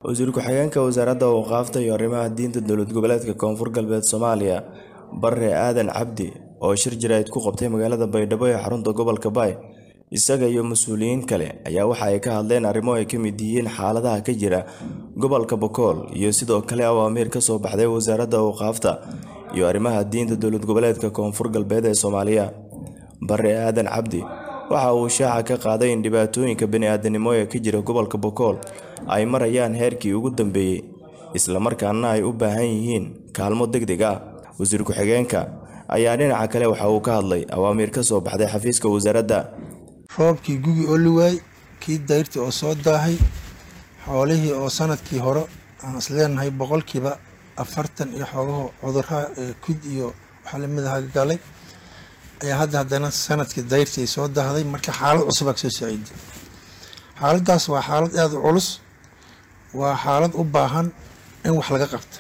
wasiir ku-xigeenka wasaaradda awqaafta iyo arrimaha diinta dowlad goboleedka koonfur galbeed soomaaliya bare aadan cabdi oo shir jaraa'id ku qabtay magaalada baydhabo ee xarunta gobolka baay isaga iyo mas-uuliyiin kale ayaa waxa ay ka hadleen arrimo ay ka mid yihiin xaaladaha ka jira gobolka bokool iyo sidoo kale awaamiir ka soo baxday wasaaradda awqaafta iyo arrimaha diinta dowlad goboleedka koonfur galbeed ee soomaaliya bare aadan cabdi waxa uu shaaca ka qaaday in dhibaatooyinka bani-aadanimo ee ka jira gobolka bokool ay marayaan heerkii ugu dambeeyey islamarkaana ay u baahan yihiin kaalmo deg deg ah wasiir ku-xigeenka ayaa dhinaca kale waxa uu ka hadlay awaamiir ka soo baxday xafiiska wasaaradda roobkii gugi oo liwaay kii dayrtii oo soo daahay xoolihii oo sanadkii hore aan isleenahay boqolkiiba afartan iyo xoogaho cuduraha kud iyo waxaa lamid aha galay ayaa hadda haddana sanadkii dayrtii ay soo daahday marka xaalad cusub aa kasoo saaciiday xaaladdaas waa xaalad aada u culus waa xaalad u baahan in wax laga qabta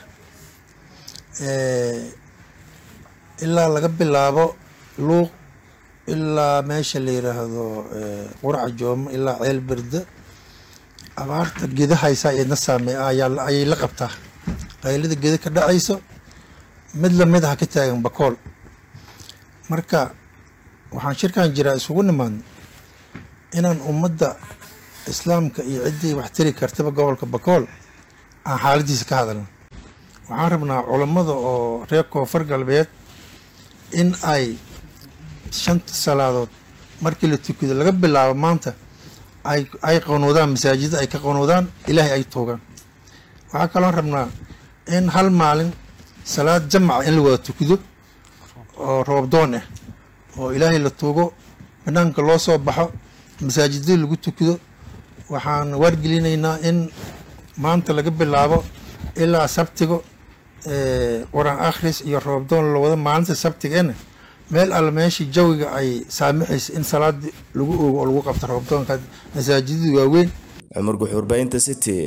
ilaa laga bilaabo luuq ilaa meesha la yiraahdo quraca joomo ilaa ceel berde abaarta geda haysa iyadna saame ayay la qabtaa qaylada geda ka dhacayso mid lamid aha ka taagan bakool marka waxaan shirkan jiraa isugu nimaadno inaan ummadda islaamka iyo ciddii wax tiri kartaba gobolka bakool aan xaaladiisa ka hadalno waxaan rabnaa culammada oo reer koonfur galbeed in ay shanta salaadood markii la tukado laga bilaabo maanta ay ay qanuudaan masaajida ay ka qanuudaan ilaahay ay tuugaan waxaa kaloon rabnaa in hal maalin salaad jamaca in la wada tukado oo roobdoon ah oo ilaahay la tuugo banaanka loo soo baxo masaajidada lagu tukado waxaan waargelinaynaa in maanta laga bilaabo ilaa sabtigo qur-aan akhris iyo roobdoon la wado maalinta sabtigeena meel alle meeshii jawiga ay saamixaysa in salaadii lagu oogo oo lagu qabto roobdoonka masaajidada waaweyn cumar guxuurbaynta city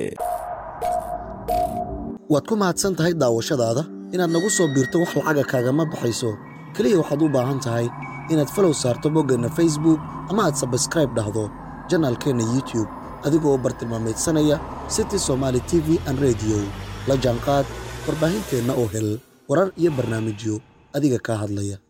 waad ku mahadsan tahay daawashadaada inaad nagu soo biirto wax lacaga kaagama baxayso keliya waxaad u baahan tahay inaad falow saarto boggeenna facebook ama aad sabskraib dhahdo janaalkeenna youtube adigoo bartilmaamaydsanaya city somaali t v an rediyo la jaanqaad warbaahinteenna oo hel warar iyo barnaamijyo adiga kaa hadlaya